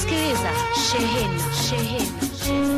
Unasikiliza Shehena Shehena.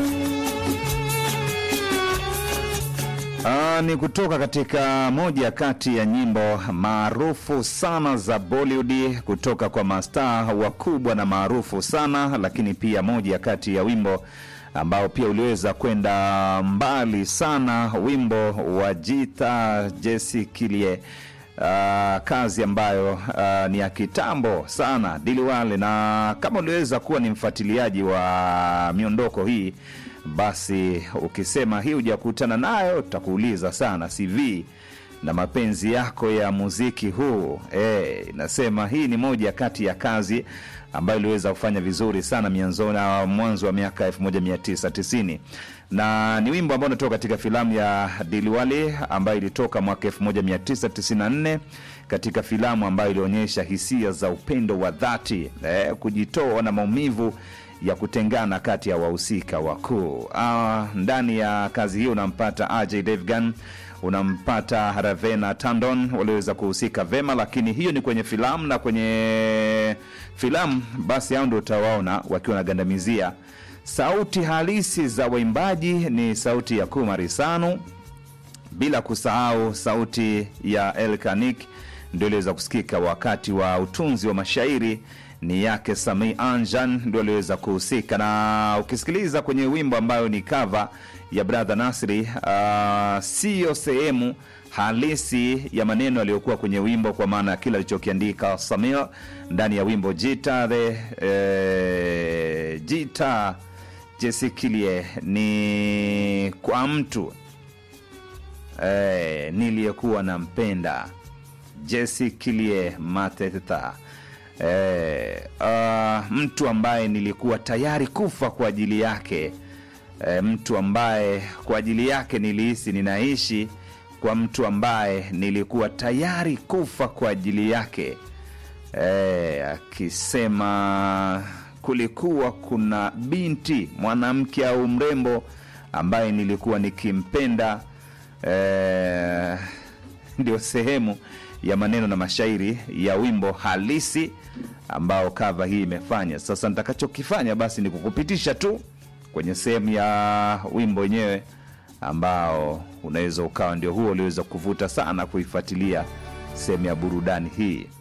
Ah, ni kutoka katika moja kati ya nyimbo maarufu sana za Bollywood kutoka kwa mastaa wakubwa na maarufu sana, lakini pia moja kati ya wimbo ambao pia uliweza kwenda mbali sana, wimbo wa Jita Jesi Kilie. Uh, kazi ambayo uh, ni ya kitambo sana Diliwale, na kama uliweza kuwa ni mfuatiliaji wa miondoko hii basi ukisema hii hujakutana nayo tutakuuliza sana CV na mapenzi yako ya muziki huu. Eh, nasema hii ni moja kati ya kazi ambayo iliweza kufanya vizuri sana mianzo na mwanzo wa miaka 1990 na ni wimbo ambao unatoka katika filamu ya Diliwale ambayo ilitoka mwaka 1994 katika filamu ambayo ilionyesha hisia za upendo wa dhati eh, kujitoa na maumivu ya kutengana kati ya wahusika wakuu. Ah, ndani ya kazi hiyo unampata Ajay Devgan, unampata Ravena Tandon walioweza kuhusika vema, lakini hiyo ni kwenye filamu, na kwenye filamu basi hao ndio utawaona wakiwa wanagandamizia. Sauti halisi za waimbaji ni sauti ya Kumari Sanu, bila kusahau sauti ya Elkanik ndio iliweza kusikika wakati wa utunzi wa mashairi ni yake Sami Anjan ndio aliweza kuhusika, na ukisikiliza kwenye wimbo ambayo ni kava ya Brother Nasri, uh, siyo sehemu halisi ya maneno yaliyokuwa kwenye wimbo, kwa maana ya kile alichokiandika Samir ndani ya wimbo Jita the eh, Jita Jesikilie ni kwa mtu eh, niliyekuwa nampenda Jesikilie Mateta eh, uh, mtu ambaye nilikuwa tayari kufa kwa ajili yake eh, mtu ambaye kwa ajili yake nilihisi ninaishi kwa mtu ambaye nilikuwa tayari kufa kwa ajili yake eh, akisema kulikuwa kuna binti mwanamke au mrembo ambaye nilikuwa nikimpenda eh, ndio sehemu ya maneno na mashairi ya wimbo halisi ambao kava hii imefanya. Sasa nitakachokifanya basi ni kukupitisha tu kwenye sehemu ya wimbo wenyewe ambao unaweza ukawa ndio huo uliweza kuvuta sana kuifuatilia sehemu ya burudani hii.